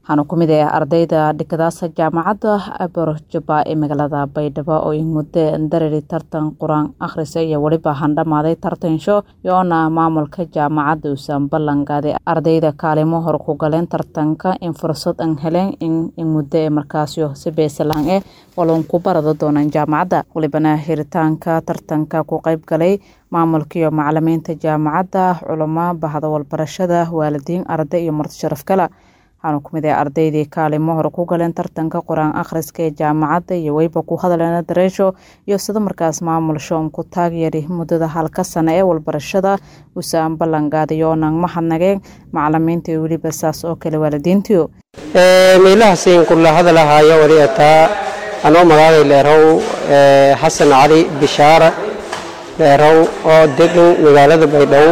waxaana ku mid ah ardayda dhikadaasa jaamacadda abarjaba ee magaalada baydhabo oo muddo darari tartan qur-aan akhrisa iyo weliba handhamaaday tartansho yoona maamulka jaamacadda uusan ballanqaaday ardayda kaalimo hor ku galeen tartanka in fursad an heleen in muddo ee markaasyo si beesalaan eh waloon ku barada doonaan jaamacadda welibana hiritaanka tartanka ku qayb galay maamulkaiyo macalimiinta jaamacadda culamo bahda walbarashada waalidiin arday iyo marti sharaf kale waxaana ku mid ah ardaydii kaalimo hore ku galeen tartanka qur-aan akhriska ee jaamacadda iyo weyba ku hadaleena dareesho iyo sida markaas maamul shoon ku taageeri muddada halka sano ee walbarashada usaan ballanqaaday oonan mahadnageen macalimiinta iyo weliba saas oo kale waalidiintiyo meelahaasiin kula hadalahaayo wali ataa anoo magaalay leerow xasan cali bishaara leerow oo degan magaalada baydhabo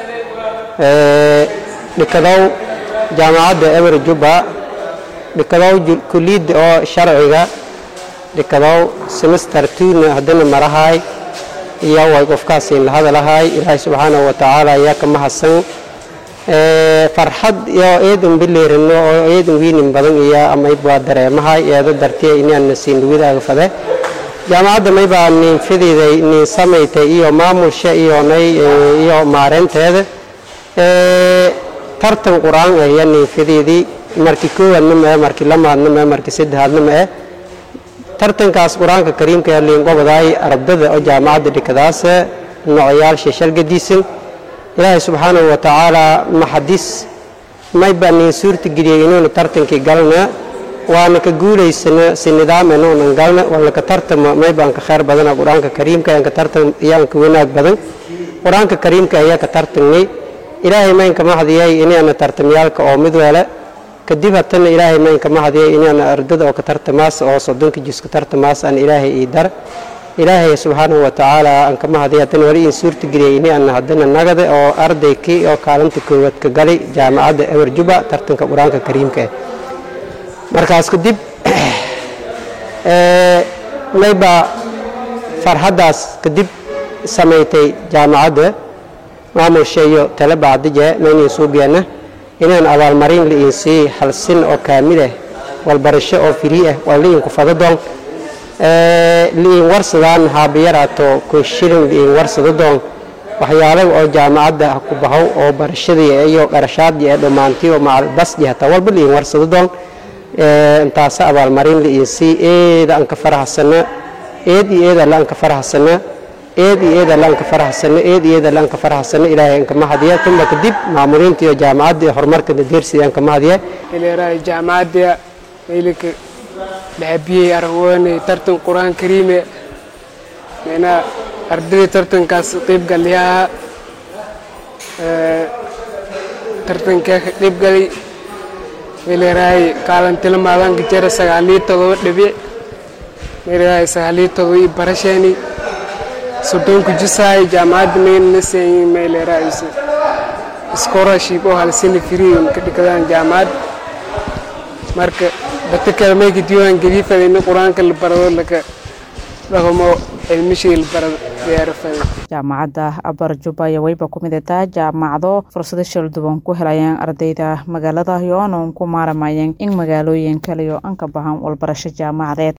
dhikadow jaamacadda eber jubba dhikadow kuliyadda oo sharciga dhikadow semester tuuna haddana marahaay iyo way qofkaasiin la hadalahaay ilaahay subxaanahu wa tacaala ayaa ka mahadsan farxad iyo eedan bileerino oo eedan wiinin badan iyo amayd waa dareemahay eedo dartiya inaana siin dhawidaaga fade jaamacadda maybaa niinfadeeday niin samaytay iyo maamulsha iyo nay iyo maareynteeda tartan qur-aan ah iyo niinfadeedii markii koowaadna ma eh markii lamaadna ma eh markii saddexaadna ma eh tartankaas qur-aanka kariimka ee liingobadaay ardada oo jaamacadda dhikadaasa nocoyaal sheshal gadiisan ilaahay subxaanahu wa tacaalaa maxadis maybaa niin suurta geliyey inuuna tartankii galna waana ka guulaysana si nidaam inuunan galna waana ka tartama maybaan ka khayr badana qur-aanka kariimka ayaan ka tartan ayaan ka wanaag badan qur-aanka kariimka ayaa ka tartanay ilaahay maynka mahadiyay inaana tartamyaalka oo mid wele kadib hatana ilaahay maynka mahadiyay inaana ardada oo ka tartamaas oo soddonka jiska tartamaas aan ilaahay ii dar ilaahay subxaanahu wa tacaala aan ka mahadiya haddana wali in suurta geliyay inaana haddana nagada oo ardaykii oo kaalinta koowaad ka galay jaamacadda ewer juba tartanka qur-aanka kariimka ah markaas kadib maybaa farxaddaas kadib samaysay jaamacadda maamulsha iyo tale bacdije maynan suubiyaana inaan abaalmarin liin sii halsin oo kaamil ah walbarasho oo firii ah waa liin ku fado doon liin warsadaan haabiyaraato kun shilin liin warsado doon waxyaalaha oo jaamacadda ku bahow oo barashadii iyo qarashaadii ee dhammaantii oo macalbasdi hataa walba liin warsado doon intaasa abaalmarin liin sii eeda aan ka faraxsana eed iyo eeda la aan ka faraxsana eed iyo eeda la aan ka faraxsana eed iyo eeda la aan ka faraxsana ilaahay aan ka mahadiya tuma kadib maamuliinta iyo jaamacadda horumarka deersida aan ka mahadiya ileeraay jaamacadda meelika dhaabiyey aragwoonay tartan qur-aan kariime meena ardayda tartankaas qayb galyaha tartankaa ka qayb galay meeleraay kaalantilamaadaanka jara sagaaliyo todoba dhibic meeleraay sagaaliyo todoba iyo barasheeni soddonku jisaay jaamacadda meynanaseeyi meeleraay scholarship oo halsini free ka dhikadaan jaamacad marka dadka kale mayka diiwaan gelii fadayna qur-aanka la barado laka dhaqamo cilmishii la barado diyaaro faday jaamacadda abarjuba iyo weyba ku mid ataa jaamacado fursado shalduban ku helayaan ardayda magaalada iyo oonan ku maaramayeen in magaalooyin kale iyo an ka bahan walbarasho jaamacadeed